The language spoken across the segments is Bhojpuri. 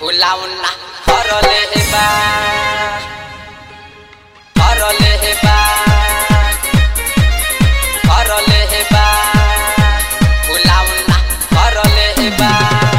फुलाउना हरले हेबा हरले हेबा हरले हेबा फुलाउना हरले हेबा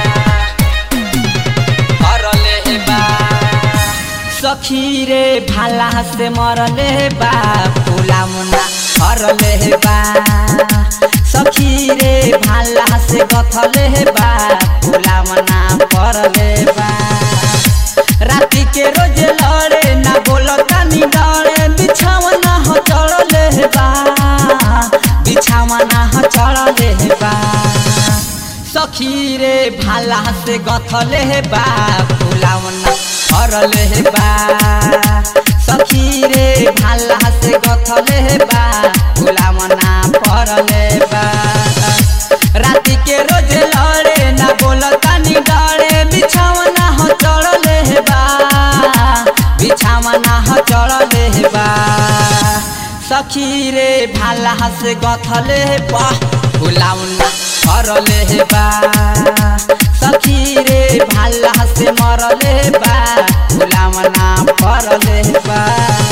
हरले हेबा सखी रे भाला से मरले बा फुलामुना हरले बा सखी रे भाला से गथले बा फुलामुना परले बा राति के रोज लड़े ना बोलता नी डरे बिछावना हो चढ़ले बा बिछावना हो चढ़ले बा सखी रे भाला से गथले बा फुलावना हरले बा सखी रे भाला से गथले बा फुलावना परले बा राति के रोज लड़े ना बोलता नी डरे बिछावना हो चढ़ले बा बिछावना हो चढ़ले बा सखी रे भाला से गथले बा फुलाउना हरले बा सखी रे भाला से मरले बा फुलाउना परले बा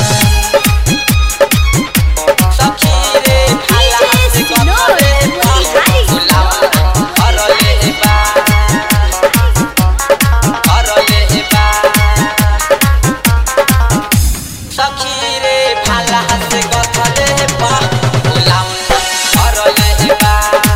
सखी रे भाला से गथले बा फुलाउना हरले बा हरले बा सखी रे भाला से गथले बा फुलाउना हरले बा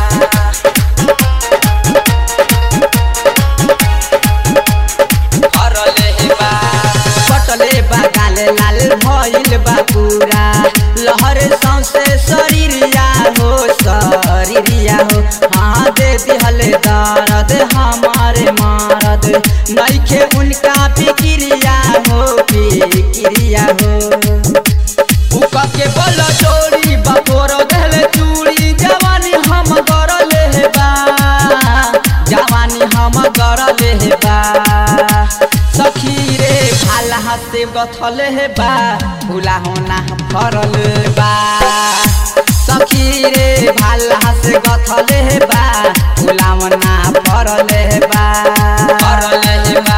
हरले बा कटले बा गाले लाल भइल बा पूरा लहर सौसे शरीरिया हो शरीरिया हो हाँ दे दिहले दर्द हमारे मारद नइखे उनका फिक्रिया हो फिक्रिया हो उका के बल चोरी बपोर देले चूड़ी जवानी हम गरले बा जवानी हम गरले बा सखी रे भाला से गथले बा फुला होना फरल बा सखी रे भाला से गथले बा फुला होना फरल बा हरले बा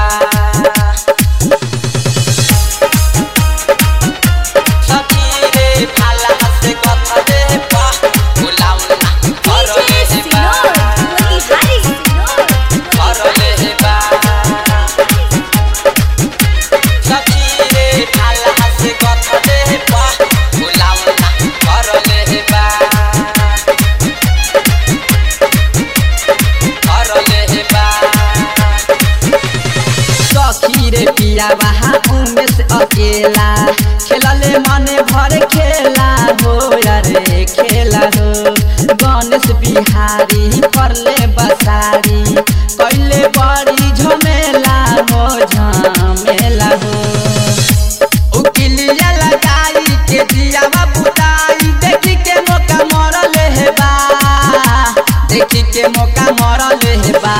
सखी रे भाला से गथले बा फुलाउना हरले बा हरले बा सखी रे भाला से गथले बा फुलाउना हरले बा हरले बा सखी रे पिया बहा उमेश अकेला खेलले मने भर खेला हो रे खेला हो गणेश बिहारी परले बसारी कैले बड़ी झमेला हो झमेला हो उकिलिया लगाई के दियावा बुताई देखी के मौका मरले हे बा देखी के मौका मरले हे बा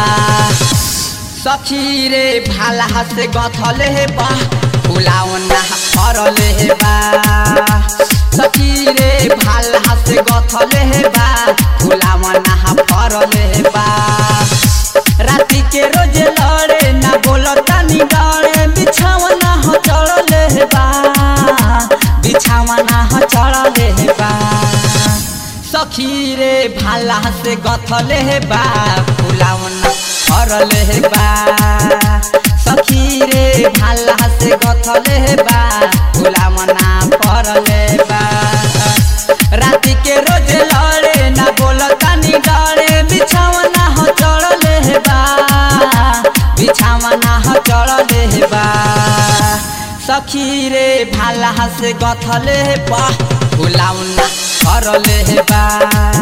सखी रे भाला से गथले हे बा फुलाउना फरले हे बा सखी रे भाला से गथले हे बा फुलाउना फरले हे बा राति के रोज लड़े ना बोलता नी डरे बिछावना हो चढ़ले हे बा बिछावना हो चढ़ले हे बा सखी रे भाला से गथले हे बा फुलाउना हरले हे बा सखी रे भाला से गथले हे बा फुलाउना परले बा राति के रोज लड़े ना बोलता नी डरे बिछावना हो चढ़ले हे बा बिछावना हो चढ़ले हे बा सखी रे भाला से गथले हे बा फुलाउना हरले हे बा